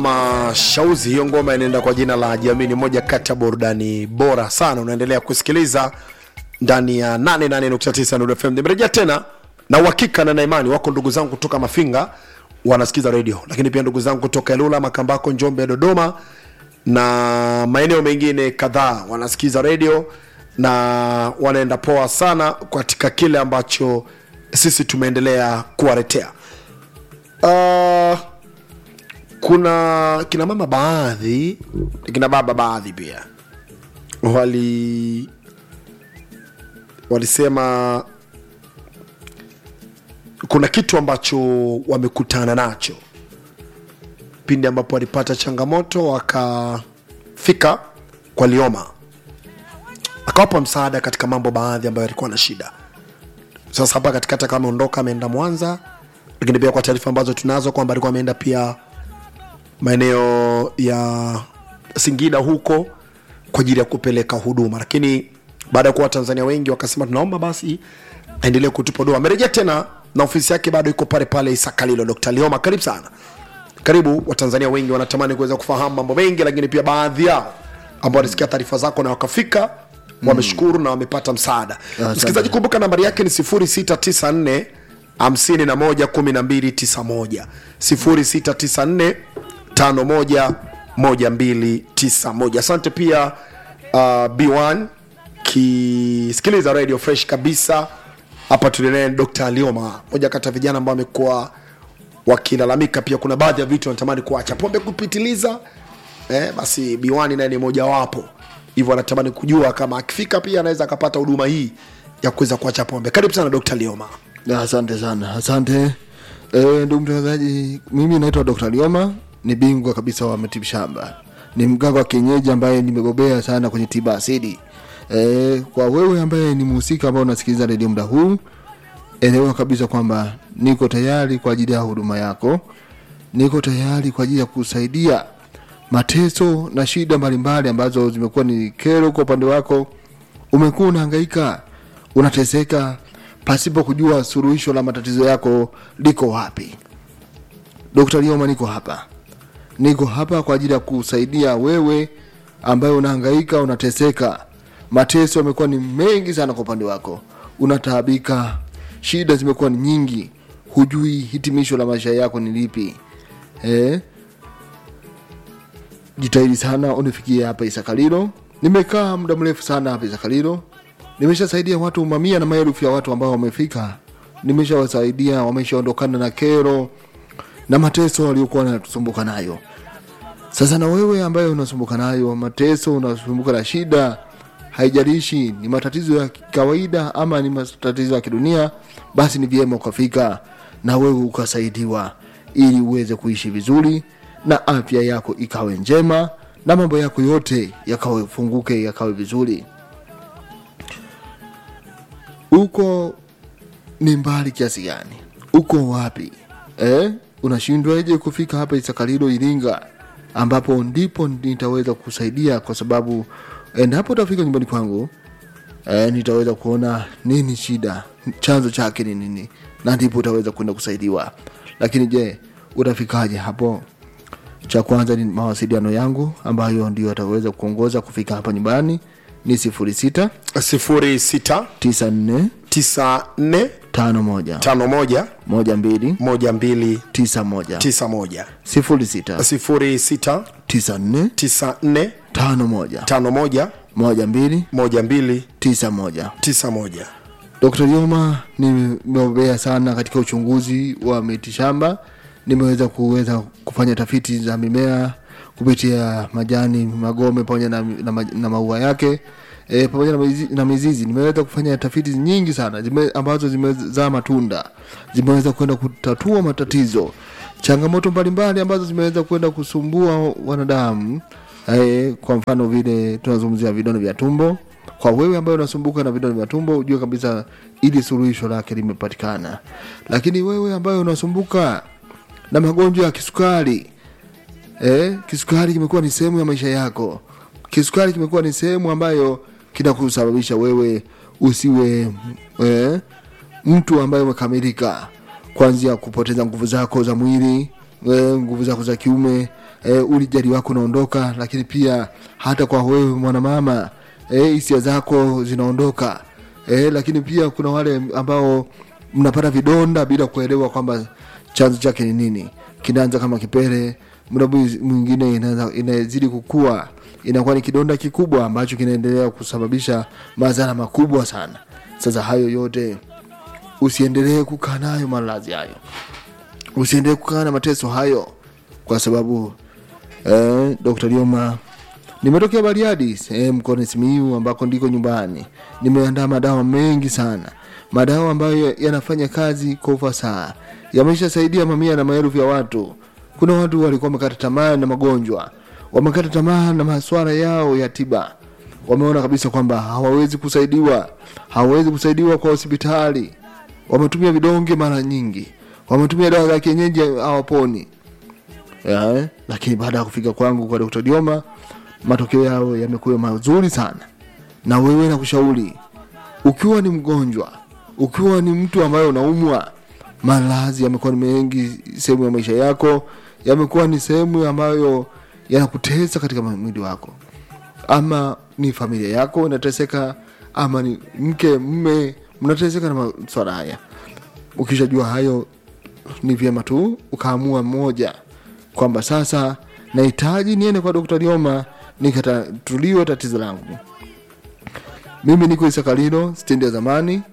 Mashauzi, hiyo ngoma inaenda kwa jina la Jamini, moja kati ya burudani bora sana. Unaendelea kusikiliza ndani ya 88.9 Nuru FM. Nimerejea tena na uhakika na naimani wako ndugu zangu kutoka Mafinga wanasikiza radio, lakini pia ndugu zangu kutoka Ilula, Makambako, Njombe, Dodoma na maeneo mengine kadhaa wanasikiza radio na wanaenda poa sana katika kile ambacho sisi tumeendelea kuwaletea. Uh, kuna kina mama baadhi kina baba baadhi pia wali walisema kuna kitu ambacho wamekutana nacho pindi ambapo walipata changamoto wakafika kwa Lioma akawapa msaada katika mambo baadhi ambayo yalikuwa na shida. Sasa hapa katikati kama ameondoka ameenda Mwanza, lakini pia kwa taarifa ambazo tunazo kwamba alikuwa ameenda pia maeneo ya Singida huko kwa ajili ya kupeleka huduma, lakini baada ya kuwa Watanzania wengi wakasema tunaomba basi aendelee kutupa huduma. Amerejea tena na ofisi yake bado iko pale pale Isakalilo. Dr. Lioma, karibu sana. Karibu. Watanzania wengi wanatamani kuweza kufahamu mambo mengi, lakini pia baadhi yao ambao walisikia taarifa zako na wakafika wameshukuru na wamepata msaada. Msikilizaji, kumbuka nambari yake ni 0694 51 1291 0694 51 1291. Asante pia uh, B1 kisikiliza radio fresh kabisa hapa tulinaye Dr. Lioma, moja kati ya vijana ambao wamekuwa wakilalamika pia kuna baadhi ya vitu wanatamani kuacha pombe kupitiliza eh, basi B1 naye ni mojawapo hivyo anatamani kujua kama akifika pia anaweza akapata huduma hii ya kuweza kuacha pombe. Karibu sana Dr. Lioma. Asante sana, asante e, ndugu mtangazaji. Mimi naitwa Dr. Lioma, ni bingwa kabisa wa matibabu shamba, ni mganga wa kienyeji ambaye nimebobea sana kwenye tiba asili. E, kwa wewe ambaye ni mhusika ambao unasikiliza redio muda huu, elewa kabisa kwamba niko tayari kwa ajili ya huduma yako, niko tayari kwa ajili ya kusaidia mateso na shida mbalimbali ambazo zimekuwa ni kero kwa upande wako. Umekuwa unahangaika, unateseka pasipo kujua suluhisho la matatizo yako liko wapi. Dr. Lioma, niko hapa, niko hapa kwa ajili ya kusaidia wewe ambaye unahangaika, unateseka. Mateso yamekuwa ni mengi sana kwa upande wako, unataabika, shida zimekuwa ni nyingi, hujui hitimisho la maisha yako ni lipi eh? Jitahidi sana unifikie hapa Isakalilo. Nimekaa muda mrefu sana hapa Isakalilo, nimeshasaidia watu mamia na maelfu ya watu ambao wamefika, nimeshawasaidia wameshaondokana na kero na mateso waliokuwa wanatusumbuka nayo. Sasa na wewe ambaye unasumbuka nayo mateso, unasumbuka na shida, haijalishi ni matatizo ya kawaida ama ni matatizo ya kidunia, basi ni vyema ukafika na wewe ukasaidiwa, ili uweze kuishi vizuri na afya yako ikawe njema na mambo yako yote yakawe funguke, yakawe vizuri. Uko ni mbali kiasi gani? Uko wapi eh? Unashindwaje kufika hapa Isakalilo Iringa, ambapo ndipo nitaweza kusaidia, kwa sababu endapo utafika nyumbani kwangu eh, nitaweza kuona nini shida, chanzo chake ni nini, na ndipo utaweza kwenda kusaidiwa. Lakini je, utafikaje hapo? Cha kwanza ni mawasiliano yangu ambayo ndio ataweza kuongoza kufika hapa nyumbani ni sifuri sita 06 tisa nne 94 tano moja 51 moja mbili 12 tisa moja 91 sifuri sita 06 tisa nne 94 tano moja 51 moja mbili 12 tisa moja. 91. Dr. Lioma nimebobea sana katika uchunguzi wa mitishamba. Nimeweza kuweza kufanya tafiti za mimea kupitia majani, magome pamoja na, na, ma- na maua yake e, pamoja na mizizi, na mizizi. Nimeweza kufanya tafiti nyingi sana zime, ambazo zimezaa matunda, zimeweza kwenda kutatua matatizo, changamoto mbalimbali ambazo zimeweza kwenda kusumbua wanadamu. E, kwa mfano vile tunazungumzia vidonda vya tumbo kwa wewe ambaye unasumbuka na vidonda vya tumbo ujue kabisa ili suluhisho lake limepatikana. Lakini wewe ambaye unasumbuka na magonjwa ya kisukari eh, kisukari kimekuwa ni sehemu ya maisha yako. Kisukari kimekuwa ni sehemu ambayo kinakusababisha wewe usiwe eh, mtu ambaye umekamilika, kuanzia kupoteza nguvu zako za mwili eh, nguvu zako za kiume e, ulijali wako unaondoka lakini pia hata kwa wewe mwanamama e, hisia zako zinaondoka e, lakini pia kuna wale ambao mnapata vidonda bila kuelewa kwamba chanzo chake ni nini kinaanza kama kipele muda mwingine inaanza- inazidi kukua inakuwa ni kidonda kikubwa ambacho kinaendelea kusababisha madhara makubwa sana sasa hayo yote usiendelee kukaa nayo malazi hayo usiendelee kukaa na mateso hayo kwa sababu eh, dr lioma nimetokea bariadi sehemu mkoani simiu ambako ndiko nyumbani nimeandaa madawa mengi sana madawa ambayo yanafanya kazi kwa ufasaha yameshasaidia mamia na maelfu ya watu kuna watu walikuwa wamekata tamaa na magonjwa wamekata tamaa na maswala yao ya tiba wameona kabisa kwamba hawawezi kusaidiwa hawawezi kusaidiwa kwa hospitali wametumia vidonge mara nyingi wametumia dawa za kienyeji hawaponi ya, lakini baada ya kufika kwangu kwa Dr. Dioma matokeo yao yamekuwa mazuri sana na wewe nakushauri ukiwa ni mgonjwa ukiwa ni mtu ambaye unaumwa malazi yamekuwa ni mengi sehemu ya maisha yako yamekuwa ni sehemu ambayo yanakutesa katika mwili wako ama ni familia yako inateseka ama ni mke mme mnateseka na maswala haya ukishajua hayo ni vyema tu ukaamua mmoja kwamba sasa nahitaji niende kwa dokta lioma nikatatuliwe tatizo langu mimi niko isakalilo stendi ya zamani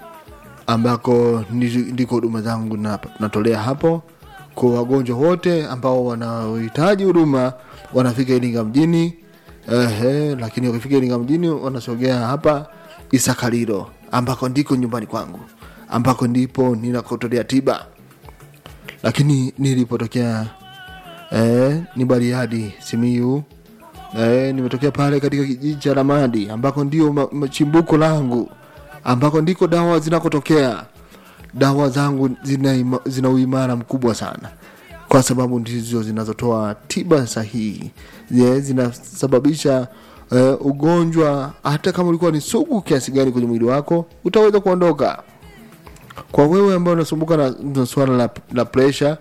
ambako ndi- ndiko huduma zangu na- natolea hapo kwa wagonjwa wote ambao wanaohitaji huduma wanafika iringa mjini ehe, lakini wakifika iringa mjini wanasogea hapa isakalilo ambako ndiko nyumbani kwangu ambako ndipo ninakotolea tiba lakini nilipotokea eh, ni bariadi simiu eh, nimetokea pale katika kijiji cha ramadi ambako ndio ma- ma- chimbuko langu ambako ndiko dawa zinakotokea dawa zangu zina, ima- zina uimara mkubwa sana kwa sababu ndizo zinazotoa tiba sahihi Ye, zinasababisha eh, ugonjwa hata kama ulikuwa ni sugu kiasi gani kwenye mwili wako utaweza kuondoka kwa wewe ambaye unasumbuka na, na swala la, la pressure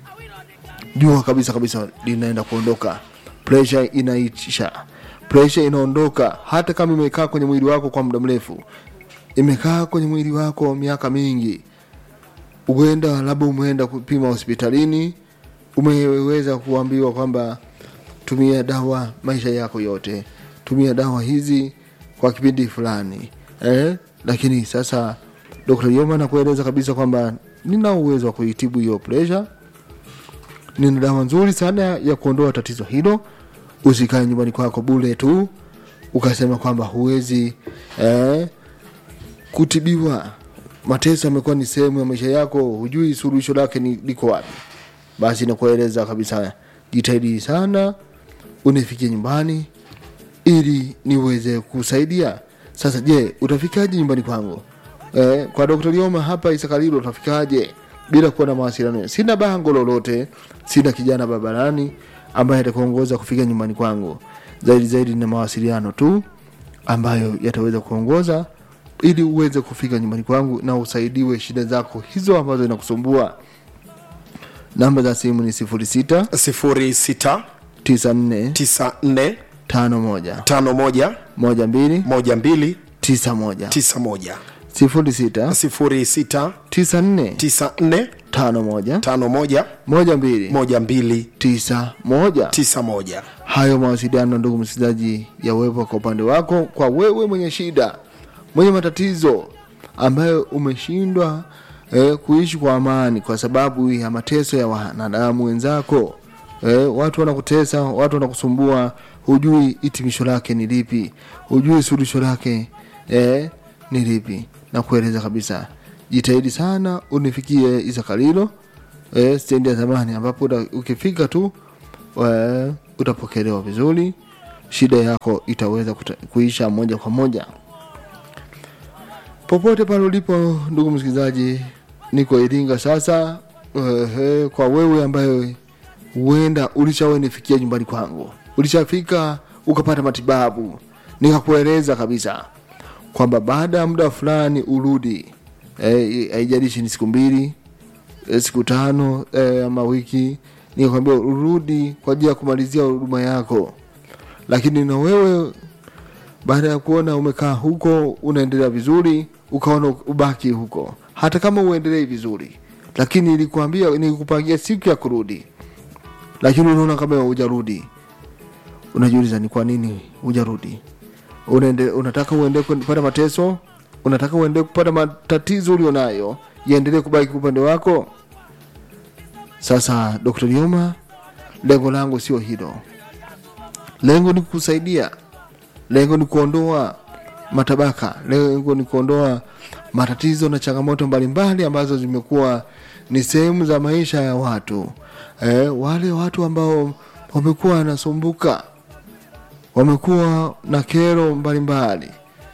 jua kabisa kabisa linaenda kuondoka pressure inaisha pressure inaondoka hata kama imekaa kwenye mwili wako kwa muda mrefu imekaa kwenye mwili wako miaka mingi uenda labda umeenda kupima hospitalini umeweza kuambiwa kwamba tumia dawa maisha yako yote tumia dawa hizi kwa kipindi fulani eh? lakini sasa dr yoma nakueleza kabisa kwamba nina uwezo wa kuitibu hiyo pressure nina dawa nzuri sana ya kuondoa tatizo hilo usikae nyumbani kwako bule tu ukasema kwamba huwezi eh, kutibiwa mateso yamekuwa ni sehemu ya maisha yako hujui suluhisho lake ni liko wapi basi nakueleza kabisa jitahidi sana unifikie nyumbani ili niweze kusaidia sasa je utafikaje nyumbani kwangu eh, kwa dr lioma hapa isakalilo utafikaje bila kuwa na mawasiliano sina bango lolote sina kijana barabarani ambaye atakuongoza kufika nyumbani kwangu zaidi zaidi na mawasiliano tu ambayo yataweza kuongoza ili uweze kufika nyumbani kwangu na usaidiwe shida zako hizo ambazo inakusumbua namba za simu ni 06 06 94 94 51 51 12 12 91 91 06 06 94 94 51 51 12 12 91 91 hayo mawasiliano ndugu msikilizaji yawepo kwa upande wako kwa wewe mwenye shida mwenye matatizo ambayo umeshindwa eh, kuishi kwa amani kwa sababu ya mateso ya wanadamu wenzako eh, watu wanakutesa watu wanakusumbua hujui hitimisho lake ni lipi hujui suluhisho lake eh, ni lipi na kueleza kabisa jitahidi sana unifikie isakalilo eh, stendi ya zamani ambapo uta- ukifika tu eh, utapokelewa vizuri shida yako itaweza kuta, kuisha moja kwa moja popote pale ulipo ndugu msikilizaji niko iringa sasa uh, kwa wewe ambaye huenda ulishawahi nifikia nyumbani kwangu ulishafika ukapata matibabu nikakueleza kabisa kwamba baada ya muda fulani urudi eh, haijalishi ni siku mbili eh, siku tano eh, ama wiki nikakwambia urudi kwa ajili ya kumalizia huduma yako lakini na wewe baada ya kuona umekaa huko unaendelea vizuri ukaona ubaki huko hata kama uendelei vizuri lakini nilikwambia nilikupangia siku ya kurudi lakini unaona kama hujarudi unajiuliza ni kwa nini hujarudi Unaende, unataka uende kupata mateso unataka uende kupata matatizo ulionayo yaendelee kubaki upande wako sasa dr lioma lengo langu sio hilo lengo ni kusaidia lengo ni kuondoa matabaka lengo ni kuondoa matatizo na changamoto mbalimbali ambazo zimekuwa ni sehemu za maisha ya watu eh, wale watu ambao wamekuwa wanasumbuka wamekuwa na kero mbalimbali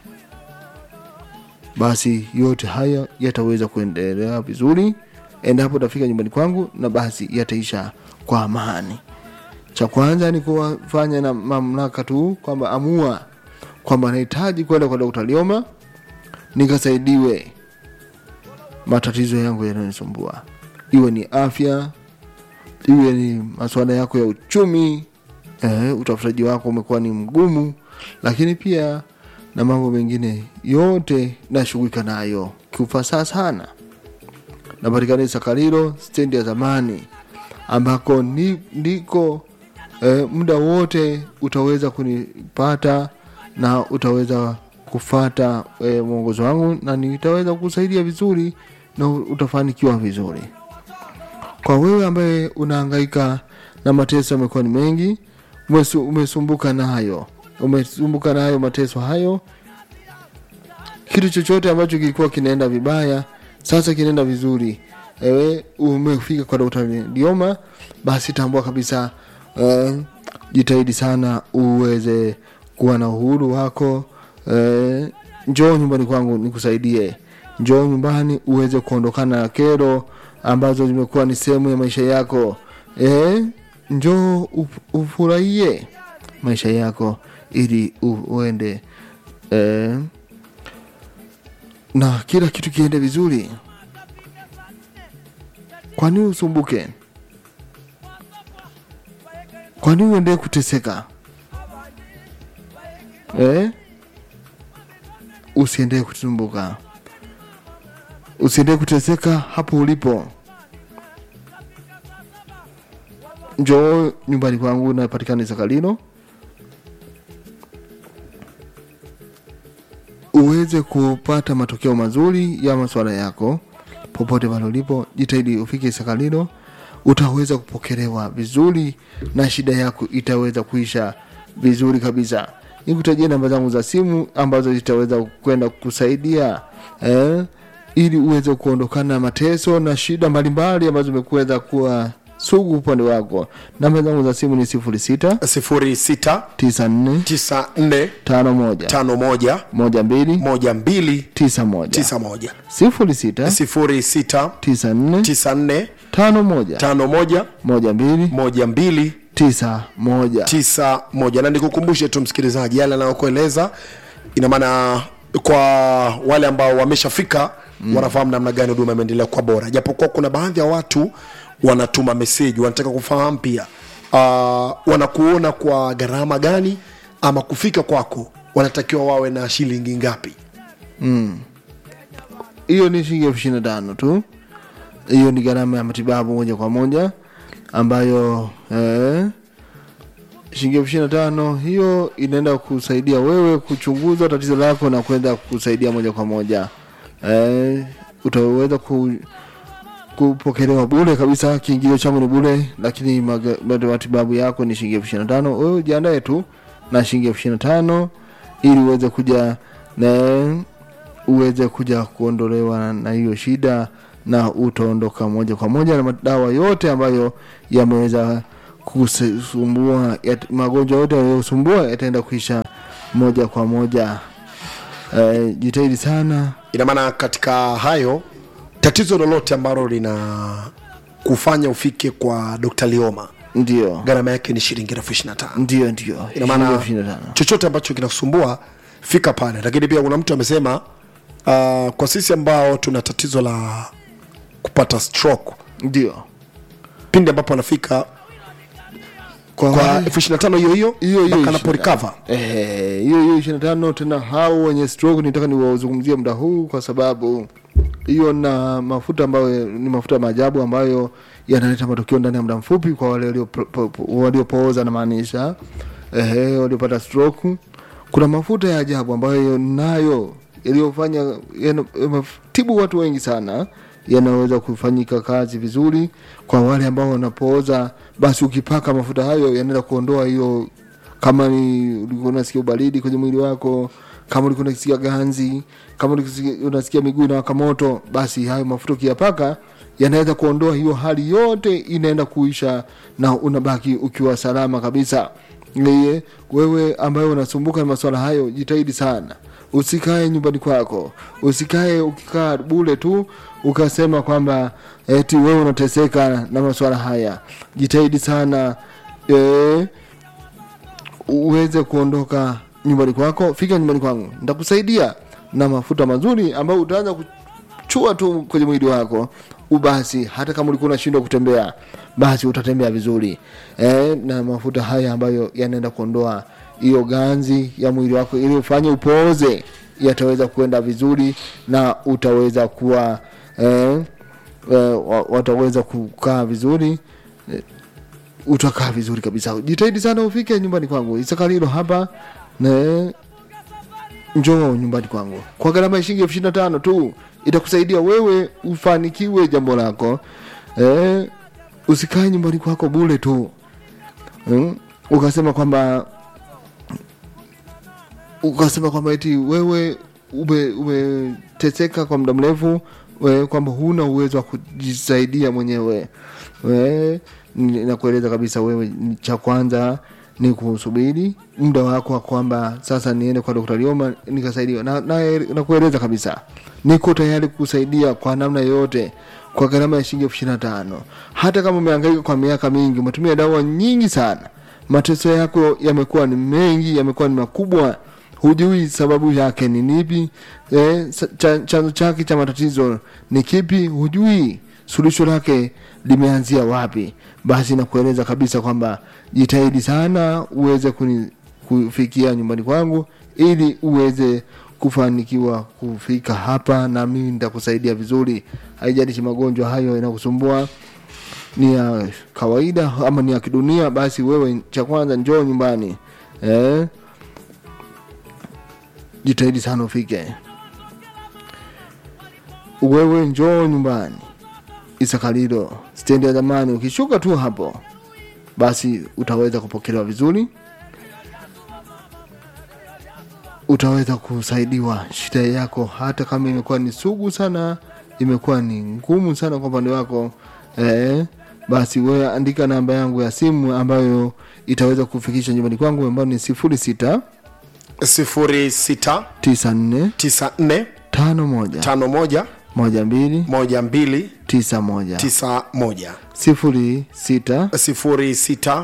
basi yote haya yataweza kuendelea vizuri endapo utafika nyumbani kwangu na basi yataisha kwa amani cha kwanza ni kuwafanya na mamlaka tu kwamba amua kwamba nahitaji kwenda kwa dokta lioma nikasaidiwe matatizo yangu yanayonisumbua iwe ni afya iwe ni masuala yako ya uchumi eh, utafutaji wako umekuwa ni mgumu lakini pia na mambo mengine yote nashughulika nayo kiufasaha sana napatikana sakariro stendi ya zamani ambako ni, ndiko eh, muda wote utaweza kunipata na utaweza kufata eh, mwongozo wangu na nitaweza kusaidia vizuri na utafanikiwa vizuri kwa wewe ambaye unahangaika na mateso yamekuwa ni mengi umesu- umesumbuka nayo umesumbuka nayo mateso hayo kitu chochote ambacho kilikuwa kinaenda vibaya sasa kinaenda vizuri ewe umefika kwa dokta dioma basi tambua kabisa uh, jitahidi sana uweze kuwa na uhuru wako uh, njoo nyumbani kwangu nikusaidie njoo nyumbani uweze kuondokana na kero ambazo zimekuwa ni sehemu ya maisha yako eh, njoo uf- ufurahie maisha yako ili u- uende eh, na kila kitu kiende vizuri kwa nini usumbuke kwa nini uendee kuteseka eh? usiendee kusumbuka usiendee kuteseka hapo ulipo njoo nyumbani kwangu napatikana sakalino uweze kupata matokeo mazuri ya maswala yako popote pale ulipo jitahidi ufike sakalino utaweza kupokelewa vizuri na shida yako itaweza kuisha vizuri kabisa nikutajia namba zangu za simu ambazo zitaweza kwenda kukusaidia eh, ili uweze kuondokana na mateso na shida mbalimbali ambazo zimekuweza kuwa sugu upande wako namba zangu za simu ni sifuri sita sifuri sita tisa nne tisa nne tano moja tano moja moja mbili moja mbili tisa moja tisa moja sifuri sita sifuri sita tisa nne tisa nne tano moja tano moja moja mbili moja mbili tisa moja tisa moja na nikukumbushe tu msikilizaji yale anayokueleza ina maana kwa wale ambao wameshafika mm. wanafahamu namna gani huduma imeendelea kwa bora japokuwa kuna baadhi ya watu wanatuma meseji wanataka kufahamu pia uh, wanakuona kwa gharama gani ama kufika kwako wanatakiwa wawe na shilingi ngapi hiyo ni shilingi elfu ishirini na tano tu hiyo ni gharama ya matibabu moja kwa moja ambayo eh, shilingi elfu ishirini na tano hiyo inaenda kusaidia wewe kuchunguza tatizo lako na kwenda kusaidia moja kwa moja eh, utaweza ku, kupokelewa bure kabisa kiingilio changu ni bure lakini maga- bado matibabu yako ni shilingi elfu ishirini na tano wewe ujiandae tu na shilingi elfu ishirini na tano ili uweze kuja na uweze kuja kuondolewa na- na hiyo shida na utaondoka moja kwa moja na madawa yote ambayo yameweza kusumbua yat, magonjwa yote yaliyosumbua yataenda kuisha moja kwa moja eh, jitahidi sana ina maana katika hayo tatizo lolote ambalo lina kufanya ufike kwa dr lioma ndio gharama yake ni shilingi elfu ishiri na tano ndio ndio ina Shilingi maana elfu ishirini na tano. chochote ambacho kinakusumbua fika pale lakini pia kuna mtu amesema uh, kwa sisi ambao tuna tatizo la kupata stroke ndio pindi ambapo anafika kwa kwa wale- elfu ishirini na tano hiyo hiyo hiyo hiyo mpaka anapo 25. recover Eh, hiyo hiyo ishirini na tano tena hao wenye stroke nitaka niwazungumzie muda huu kwa sababu hiyo na mafuta ambayo ni mafuta ya maajabu ambayo yanaleta matokeo ndani ya muda mfupi kwa wale walio- po- po- waliopooza namaanisha ehe, waliopata stroke kuna mafuta ya ajabu ambayo nayo yaliyofanya yana- yametibu watu wengi sana yanaweza kufanyika kazi vizuri kwa wale ambao wanapooza basi ukipaka mafuta hayo yanaenda kuondoa hiyo kama ni ulikuwa unasikia ubaridi kwenye mwili wako kama ulikuwa unasikia ganzi kama ulikuwa unasikia miguu inawaka moto basi hayo mafuta ukiyapaka yanaweza kuondoa hiyo hali yote inaenda kuisha na unabaki ukiwa salama kabisa Yeye, wewe ambaye unasumbuka na masuala hayo jitahidi sana usikae nyumbani kwako usikae ukikaa bule tu ukasema kwamba eti wewe unateseka na masuala haya jitahidi sana eh, uweze kuondoka nyumbani kwako fika nyumbani kwangu nitakusaidia na mafuta mazuri ambayo utaanza kuchua tu kwenye mwili wako ubasi hata kama ulikuwa unashindwa kutembea basi utatembea vizuri e, na mafuta haya ambayo yanaenda kuondoa hiyo ganzi ya mwili wako ili ufanye upooze yataweza kuenda vizuri na utaweza kuwa e, e, wa- wataweza kukaa vizuri utakaa vizuri kabisa jitahidi sana ufike nyumbani kwangu isakalilo hapa na njoo nyumbani kwangu kwa gharama ya shilingi elfu ishirini na tano tu itakusaidia wewe ufanikiwe jambo lako eh, usikae nyumbani kwako bule tu mm? ukasema kwamba ukasema kwamba eti wewe ume- umeteseka kwa muda mrefu we- kwamba huna uwezo wa kujisaidia mwenyewe we, ni- nakueleza kabisa wewe ni- cha kwanza ni kusubiri muda wako wa kwamba sasa niende kwa Dr. Lioma nikasaidiwa na, na, nakueleza kabisa niko tayari kukusaidia kwa namna yoyote kwa gharama ya shilingi elfu ishirini na tano hata kama umehangaika kwa miaka mingi umetumia dawa nyingi sana mateso yako yamekuwa ni mengi yamekuwa ni makubwa hujui sababu yake ni nipi eh, sa- cha- chanzo chake cha matatizo ni kipi hujui suluhisho lake limeanzia wapi basi nakueleza kabisa kwamba jitahidi sana uweze kuni, kufikia nyumbani kwangu ili uweze kufanikiwa kufika hapa na mimi nitakusaidia vizuri haijalishi magonjwa hayo yanakusumbua ni ya kawaida ama ni ya kidunia basi wewe cha kwanza njoo nyumbani eh? jitahidi sana ufike wewe njoo nyumbani isakalilo stendi ya zamani ukishuka tu hapo basi utaweza kupokelewa vizuri utaweza kusaidiwa shida yako hata kama imekuwa ni sugu sana imekuwa ni ngumu sana kwa upande wako eh, basi wewe andika namba yangu ya simu ambayo itaweza kufikisha nyumbani kwangu ambayo ni sifuri sita sifuri sita tisa nne tisa nne tano moja tano moja moja mbili moja mbili tisa moja tisa moja sifuri sita sifuri sita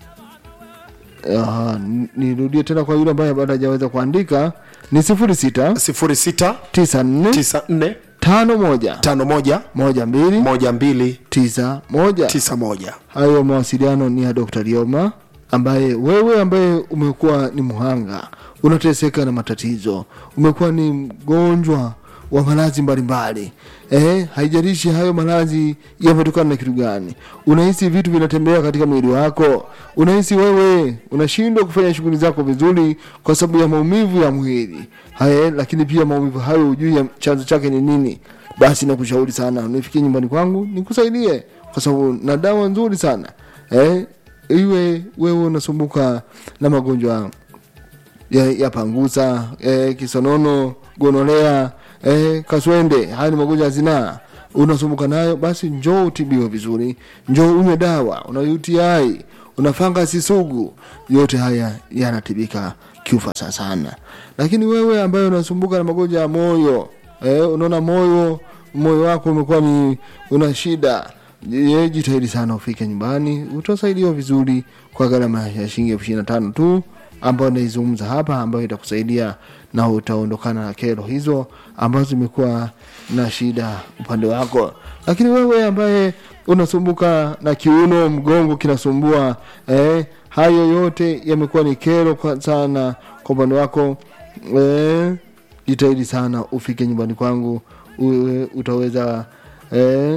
uh, nirudie tena kwa yule ambaye bado hajaweza kuandika ni sifuri sita sifuri sita tisa nne tisa nne tano moja tano moja moja mbili moja mbili tisa moja tisa moja hayo mawasiliano ni ya Dr. Lioma ambaye wewe ambaye umekuwa ni mhanga unateseka na matatizo umekuwa ni mgonjwa wa maradhi mbalimbali eh, haijalishi hayo maradhi yametokana na kitu gani unahisi vitu vinatembea katika mwili wako unahisi wewe unashindwa kufanya shughuli zako vizuri kwa sababu ya maumivu ya mwili haya lakini pia maumivu hayo hujui ya chanzo chake ni nini basi nakushauri sana nifikie nyumbani kwangu nikusaidie kwa sababu na dawa nzuri sana eh, iwe wewe unasumbuka na magonjwa ya, ya pangusa eh, kisonono gonolea eh, kaswende haya ni magonjwa ya zinaa unasumbuka nayo basi njoo utibiwe vizuri njoo unywe dawa una uti una fangasi sugu yote haya yanatibika kiufasa sana lakini wewe ambaye unasumbuka na magonjwa ya moyo eh, unaona moyo moyo wako umekuwa ni una shida ye jitahidi sana ufike nyumbani utasaidiwa vizuri kwa gharama ya shilingi elfu ishirini na tano tu ambayo naizungumza hapa ambayo itakusaidia na utaondokana na kero hizo ambazo zimekuwa na shida upande wako lakini wewe ambaye unasumbuka na kiuno mgongo kinasumbua eh, hayo yote yamekuwa ni kero kwa sana kwa upande wako eh, jitahidi sana ufike nyumbani kwangu uwe, utaweza eh,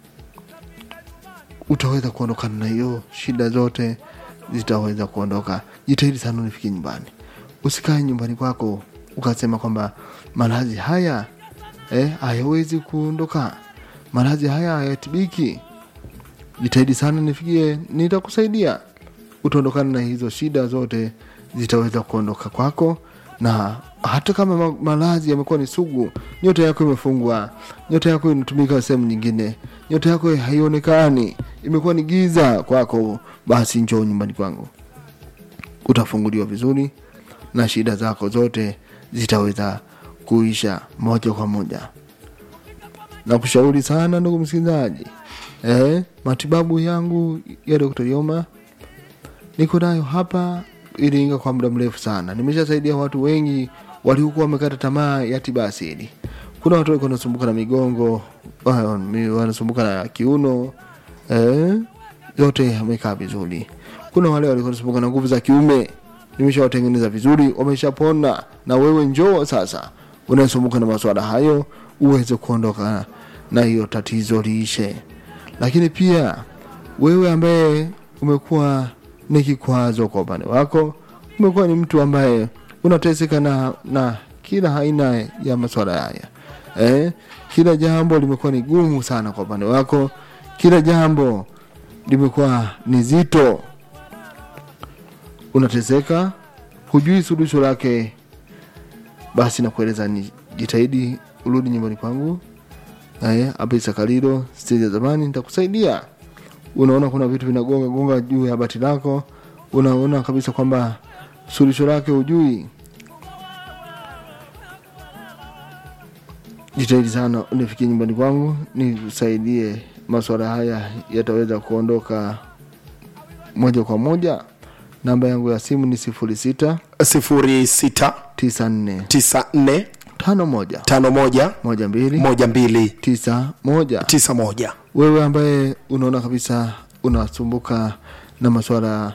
utaweza kuondokana na hiyo shida zote zitaweza kuondoka jitahidi sana unifike nyumbani usikae nyumbani kwako ukasema kwamba maradhi haya eh, hayawezi kuondoka maradhi haya hayatibiki jitahidi sana nifikie nitakusaidia utaondokana na hizo shida zote zitaweza kuondoka kwako na hata kama ma- maradhi yamekuwa ni sugu nyota yako imefungwa nyota yako inatumika sehemu nyingine nyota yako haionekani imekuwa ni giza kwako basi njoo nyumbani kwangu utafunguliwa vizuri na shida zako zote zitaweza kuisha moja kwa moja na kushauri sana ndugu msikilizaji eh, matibabu yangu ya Dr. Yoma niko nayo hapa Iringa kwa muda mrefu sana. Nimeshasaidia watu wengi waliokuwa wamekata tamaa ya tiba asili. Kuna watu walikuwa wanasumbuka na migongo, wa- mi- wanasumbuka na kiuno eh, yote amekaa vizuri. Kuna wale walikuwa wanasumbuka na nguvu za kiume, nimeshawatengeneza vizuri, wameshapona. Na wewe njoo sasa, unayesumbuka na masuala hayo, uweze kuondoka na hiyo tatizo liishe. Lakini pia wewe ambaye umekuwa ni kikwazo kwa upande wako, umekuwa ni mtu ambaye unateseka na, na kila aina ya masuala haya eh, kila jambo limekuwa ni gumu sana kwa upande wako, kila jambo limekuwa ni zito, unateseka, hujui suluhisho lake, basi nakueleza ni jitahidi urudi nyumbani kwangu eh, hapa Isakalilo steji ya zamani, nitakusaidia. Unaona kuna vitu vinagonga gonga juu ya bati lako, unaona kabisa kwamba suluhisho lake hujui. Jitahidi sana unifikie nyumbani kwangu, nikusaidie. Masuala haya yataweza kuondoka moja kwa moja. Namba yangu ya simu ni sifuri sita sifuri sita tisa nne tisa nne tano moja tano moja moja mbili moja mbili tisa moja. tisa moja wewe ambaye unaona kabisa unasumbuka na masuala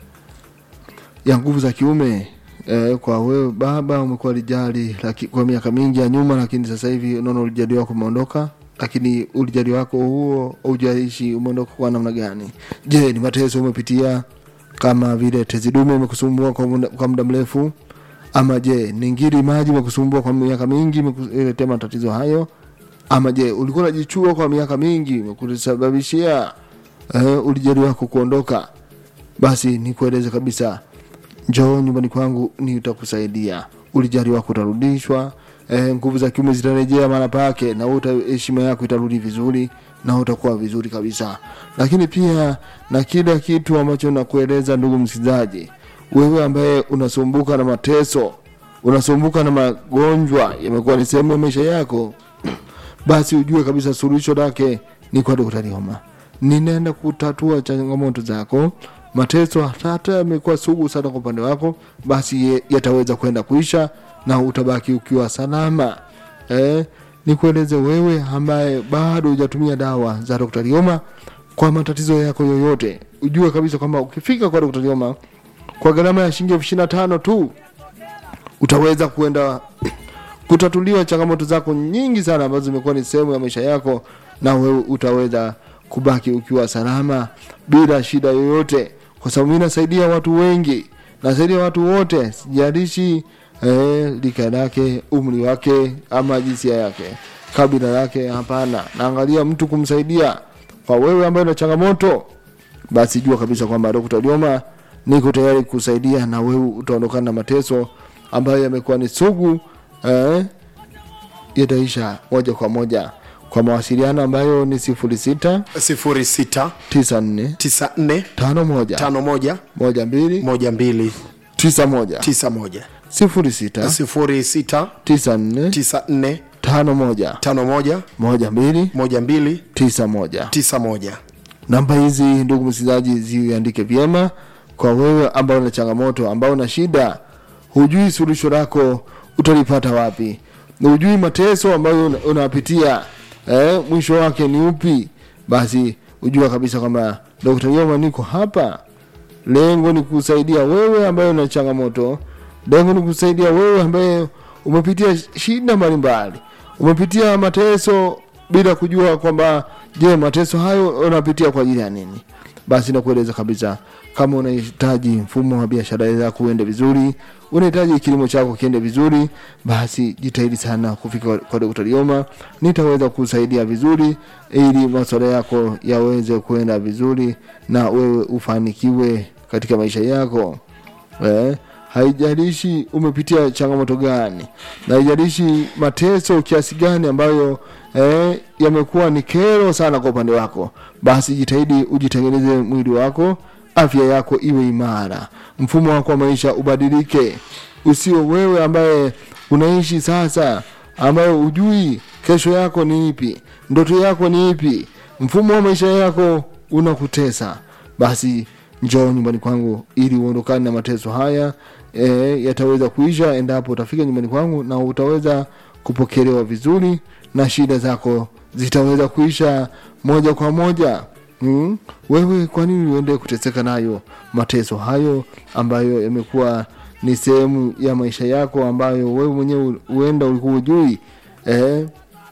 ya nguvu za kiume eh, kwa wewe baba umekuwa lijali laki, kwa miaka mingi ya nyuma lakini sasa hivi unaona ulijali wako umeondoka lakini ulijali wako huo ujaishi umeondoka kwa namna gani je ni mateso umepitia kama vile tezi dume imekusumbua kwa muda, kwa muda mrefu ama je ni ngiri maji imekusumbua kwa miaka mingi imekuletea matatizo hayo ama je ulikuwa unajichua kwa miaka mingi kusababishia eh, ulijali wako kuondoka basi nikueleze kabisa njoo nyumbani kwangu nitakusaidia ulijali wako utarudishwa eh, nguvu za kiume zitarejea mara pake na uta heshima yako itarudi vizuri na utakuwa vizuri kabisa lakini pia na kila kitu ambacho nakueleza ndugu msikilizaji wewe ambaye unasumbuka na mateso unasumbuka na magonjwa yamekuwa ni sehemu ya maisha yako basi ujue kabisa suluhisho lake ni kwa daktari homa ninaenda kutatua changamoto zako mateso hata yamekuwa sugu sana kwa upande wako basi ye- yataweza kwenda kuisha na utabaki ukiwa salama eh, nikueleze wewe ambaye bado hujatumia dawa za daktari homa kwa matatizo yako yoyote ujue kabisa kwamba ukifika kwa daktari homa kwa gharama ya shilingi elfu ishirini na tano tu utaweza kuenda kutatuliwa changamoto zako nyingi sana ambazo zimekuwa ni sehemu ya maisha yako na wewe utaweza kubaki ukiwa salama bila shida yoyote kwa sababu mi nasaidia watu wengi nasaidia watu wote sijalishi eh, lika lake umri wake ama jinsia yake kabila lake hapana naangalia mtu kumsaidia kwa wewe ambaye una changamoto basi jua kabisa kwamba Dr. Lioma niko tayari kusaidia na wewe utaondokana na mateso ambayo yamekuwa ni sugu eh, yataisha moja kwa moja kwa mawasiliano ambayo ni sifuri sita sifuri sita tisa nne tisa nne tano moja tano moja moja mbili moja mbili tisa moja tisa moja sifuri sita sifuri sita tisa nne tisa nne tano moja tano moja moja mbili moja mbili tisa moja tisa moja namba hizi ndugu msikilizaji ziandike vyema kwa wewe ambao una changamoto ambao una shida hujui suluhisho lako utalipata wapi na hujui mateso ambayo una- unapitia eh, mwisho wake ni upi basi ujua kabisa kwamba Dr. Yoma niko hapa lengo ni kusaidia wewe ambaye una changamoto lengo ni kusaidia wewe ambaye umepitia shida mbalimbali umepitia mateso bila kujua kwamba je mateso hayo unapitia kwa ajili ya nini basi nakueleza kabisa kama unahitaji mfumo wa biashara zako uende vizuri unahitaji kilimo chako kiende vizuri basi jitahidi sana kufika kwa- kwa Dr. Lioma nitaweza kusaidia vizuri ili masuala yako yaweze kuenda vizuri na wewe ufanikiwe katika maisha yako eh, haijalishi umepitia changamoto gani na haijalishi mateso kiasi gani ambayo eh, yamekuwa ni kero sana kwa upande wako basi jitahidi ujitengeneze mwili wako afya yako iwe imara mfumo wako wa maisha ubadilike usio wewe ambaye unaishi sasa ambayo ujui kesho yako ni ipi ndoto yako ni ipi mfumo wa maisha yako unakutesa basi njoo nyumbani kwangu ili uondokane na mateso haya e, yataweza kuisha endapo utafika nyumbani kwangu na utaweza kupokelewa vizuri na shida zako zitaweza kuisha moja kwa moja mm? wewe kwa nini uende kuteseka nayo mateso hayo ambayo yamekuwa ni sehemu ya maisha yako ambayo wewe mwenyewe huenda ulikuwa ujui eh,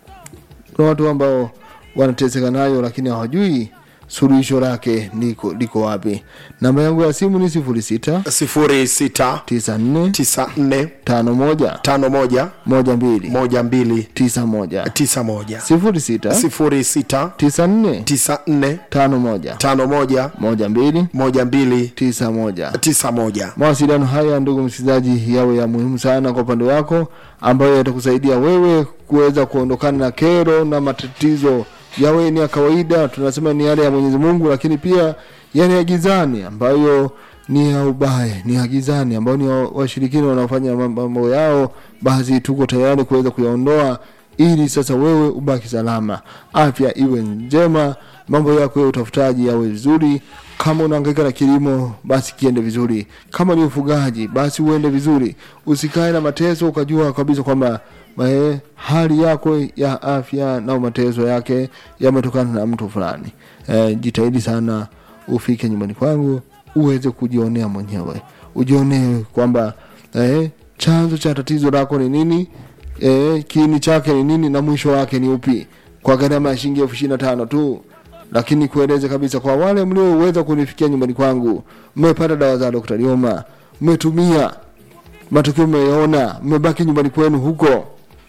kuna watu ambao wanateseka nayo lakini hawajui suluhisho lake liko, liko wapi namba yangu ya simu ni sifuri sita sifuri sita tisa nne tisa nne tano moja tano moja moja mbili moja mbili tisa moja tisa moja sifuri sita sifuri sita tisa nne tisa nne tano moja tano moja moja mbili moja mbili tisa moja tisa moja mawasiliano haya ndugu msikilizaji yawe ya muhimu sana kwa upande wako ambayo yatakusaidia wewe kuweza kuondokana na kero na matatizo yawe ni ya kawaida tunasema ni yale ya mwenyezi mungu lakini pia yale ya gizani ambayo ni ya ubaya ni ya gizani ambayo ni ya washirikini wanaofanya mambo yao basi tuko tayari kuweza kuyaondoa ili sasa wewe ubaki salama afya iwe njema mambo yako ya utafutaji yawe vizuri kama unahangaika na kilimo basi kiende vizuri kama ni ufugaji basi uende vizuri usikae na mateso ukajua kabisa kwamba eh, hali yako ya afya na mateso yake yametokana na mtu fulani eh, jitahidi sana ufike nyumbani kwangu uweze kujionea mwenyewe ujionee kwamba eh, chanzo cha tatizo lako ni nini eh, kiini chake ni nini na mwisho wake ni upi kwa gharama ya shilingi elfu ishirini na tano tu lakini kueleze kabisa kwa wale mlioweza kunifikia nyumbani kwangu mmepata dawa za Dr. Lioma mmetumia matokeo mmeyaona mmebaki nyumbani kwenu huko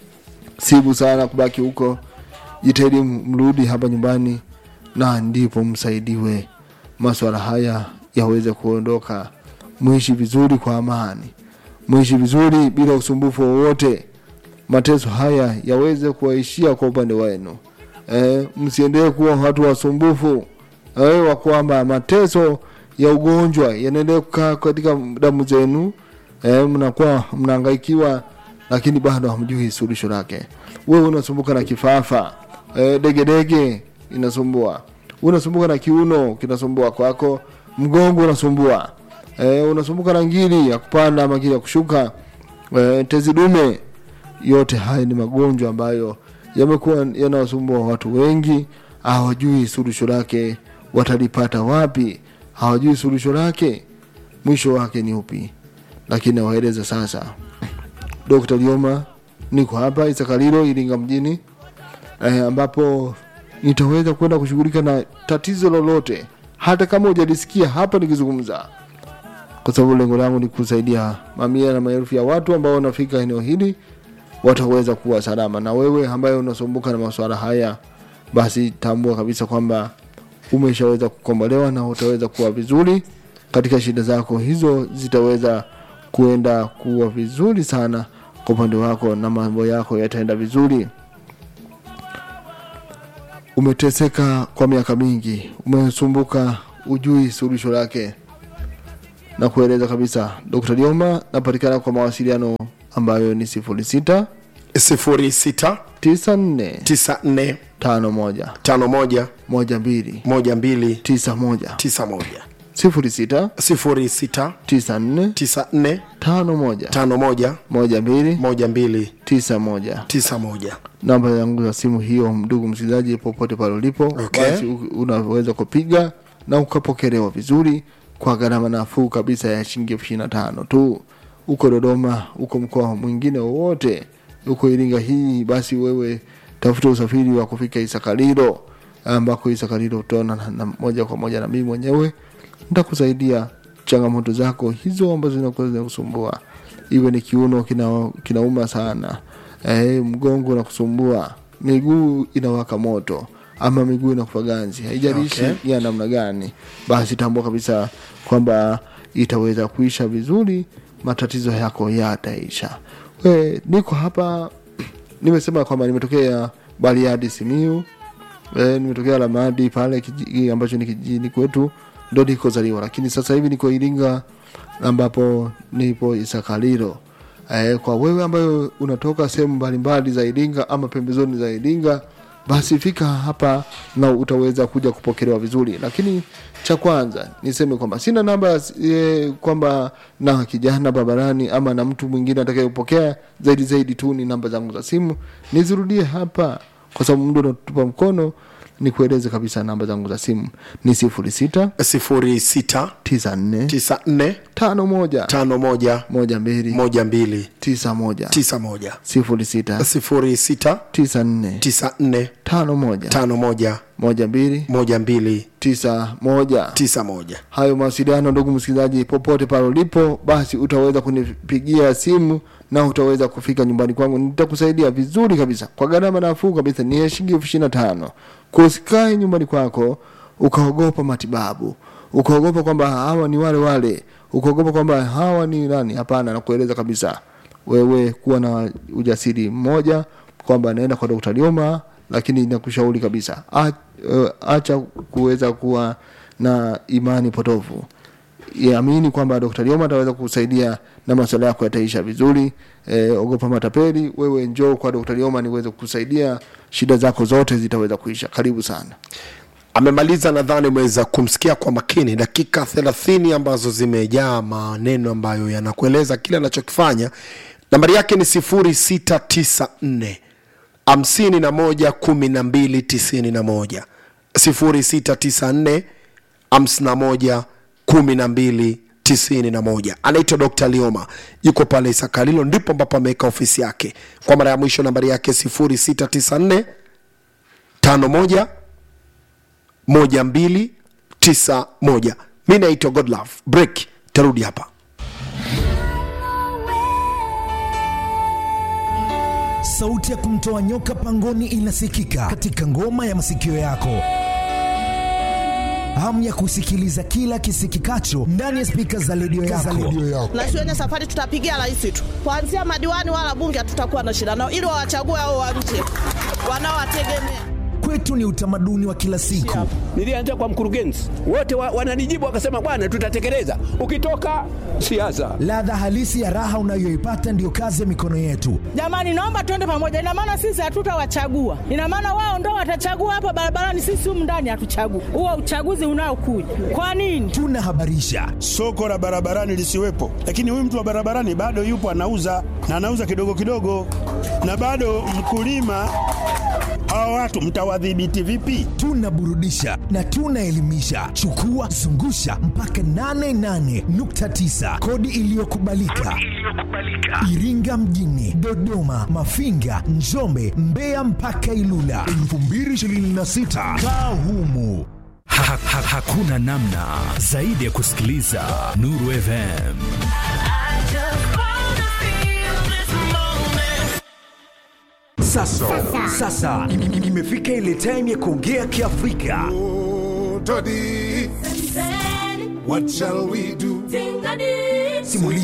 sibu sana kubaki huko jitahidi mrudi hapa nyumbani na ndipo msaidiwe maswala haya yaweze kuondoka mwishi vizuri kwa amani mwishi vizuri bila usumbufu wowote mateso haya yaweze kuwaishia kwa upande wenu e, msiendelee kuwa watu wasumbufu e, wa kwamba mateso ya ugonjwa yanaendelea kukaa katika damu zenu e, mnakuwa mnahangaikiwa lakini bado hamjui suluhisho lake wewe unasumbuka na kifafa e, degedege inasumbua unasumbuka na kiuno kinasumbua kwako mgongo unasumbua e, unasumbuka na ngiri ya kupanda ama ngiri ya kushuka e, tezi dume yote haya ni magonjwa ambayo yamekuwa yanawasumbua watu wengi hawajui suluhisho lake watalipata wapi hawajui suluhisho lake mwisho wake ni upi lakini nawaeleza sasa Dr. Lioma niko hapa Isakalilo Iringa mjini eh, ambapo nitaweza kwenda kushughulika na tatizo lolote hata kama hujalisikia hapa nikizungumza kwa sababu lengo langu ni kusaidia mamia na maelfu ya watu ambao wanafika eneo hili wataweza kuwa salama na wewe ambaye unasumbuka na masuala haya basi tambua kabisa kwamba umeshaweza kukombolewa na utaweza kuwa vizuri katika shida zako hizo zitaweza kuenda kuwa vizuri sana kwa upande wako na mambo yako yataenda vizuri umeteseka kwa miaka mingi umesumbuka ujui suluhisho lake na kueleza kabisa dr lioma napatikana kwa mawasiliano ambayo ni sifuri sita sifuri sita tisa nne tisa nne tano moja tano moja moja mbili moja mbili tisa moja tisa moja sifuri sita 06 tisa nne 94 tano moja 51 moja mbili 12 tisa moja 91 namba yangu ya simu hiyo ndugu msikilizaji popote pale ulipo Okay. basi u- unaweza kupiga na ukapokelewa vizuri kwa gharama nafuu kabisa ya shilingi elfu ishirini na tano tu uko dodoma uko mkoa mwingine wowote uko iringa hii basi wewe tafuta usafiri wa kufika isakalilo ambako isakalilo utaona na, na moja kwa moja na mimi mwenyewe nitakusaidia changamoto zako hizo ambazo zinakuwa zinakusumbua iwe ni kiuno kina, kinauma sana eh, mgongo unakusumbua miguu inawaka moto ama miguu inakufa ganzi haijalishi Okay. ya namna gani basi tambua kabisa kwamba itaweza kuisha vizuri matatizo yako yataisha we niko hapa nimesema kwamba nimetokea bariadi simiu e, nimetokea lamadi pale kijiji ambacho ni kijijini kwetu ndo nikozaliwa lakini sasa hivi niko iringa ambapo nipo isakalilo e, kwa wewe ambayo unatoka sehemu mbalimbali za iringa ama pembezoni za iringa basi fika hapa na utaweza kuja kupokelewa vizuri lakini cha kwanza niseme kwamba sina namba e, kwamba na kijana barabarani ama na mtu mwingine atakayepokea zaidi zaidi tu ni namba zangu za simu nizirudie hapa kwa sababu muda unatupa mkono nikueleze kabisa namba zangu za simu ni sifuri sita 06 tisa nne 94 tano moja 51 moja mbili 12 tisa moja 91 sifuri sita 06 tisa nne 94 tano moja 51 moja mbili 12 tisa moja 91 hayo mawasiliano ndugu msikilizaji popote pale ulipo basi utaweza kunipigia simu na utaweza kufika nyumbani kwangu nitakusaidia vizuri kabisa kwa gharama nafuu kabisa ni ya shilingi elfu ishirini na tano kusikae nyumbani kwako ukaogopa matibabu ukaogopa kwamba hawa ni wale wale ukaogopa kwamba hawa ni nani hapana nakueleza kabisa wewe kuwa na ujasiri mmoja kwamba naenda kwa dokta lioma lakini nakushauri kabisa a- eh, acha kuweza kuwa na imani potofu amini kwamba Dr. Lioma ataweza kukusaidia na masuala yako yataisha vizuri. E, ogopa matapeli, wewe njoo kwa Dr. Lioma niweze kukusaidia, shida zako zote zitaweza kuisha. Karibu sana. amemaliza nadhani umeweza kumsikia kwa makini dakika thelathini ambazo zimejaa maneno ambayo yanakueleza kile anachokifanya nambari yake ni sifuri sita tisa nne hamsini na moja kumi na mbili tisini na moja sifuri sita tisa nne hamsini na moja kumi na mbili tisini na moja anaitwa dr lioma yuko pale isakalilo ndipo ambapo ameweka ofisi yake kwa mara ya mwisho nambari yake sifuri sita tisa nne tano moja moja mbili tisa moja mi naitwa godlove break tarudi hapa sauti ya kumtoa nyoka pangoni inasikika katika ngoma ya masikio yako hamu ya kusikiliza kila kisikikacho ndani ya spika za redio yako. na siwenye safari tutapigia rais tu kuanzia madiwani wala bunge hatutakuwa na shida nao ili wawachague hao wa nje wanaowategemea Kwetu ni utamaduni wa kila siku. Nilianza kwa mkurugenzi, wote wa, wananijibu wakasema, bwana, tutatekeleza. Ukitoka siasa, Ladha halisi ya raha unayoipata ndiyo kazi ya mikono yetu. jamani naomba tuende pamoja ina maana sisi hatutawachagua ina maana wao ndo watachagua hapa barabarani sisi humu ndani hatuchagui huo uchaguzi unaokuja kwa nini Tunahabarisha, soko la barabarani lisiwepo, lakini huyu mtu wa barabarani bado yupo anauza na anauza kidogo kidogo, na bado mkulima. Hawa watu mtawadhibiti vipi? tunaburudisha na tunaelimisha. Chukua zungusha mpaka 88.9 kodi iliyokubalika Iringa mjini, Dodoma, Mafinga, Njombe, Mbeya mpaka Ilula 2026 kaa humu. Ha, ha, ha, hakuna namna zaidi ya kusikiliza Nuru FM. Sasa, sasa im- im- imefika ile time ya kuongea Kiafrika. Toddy, what shall we do? Simulia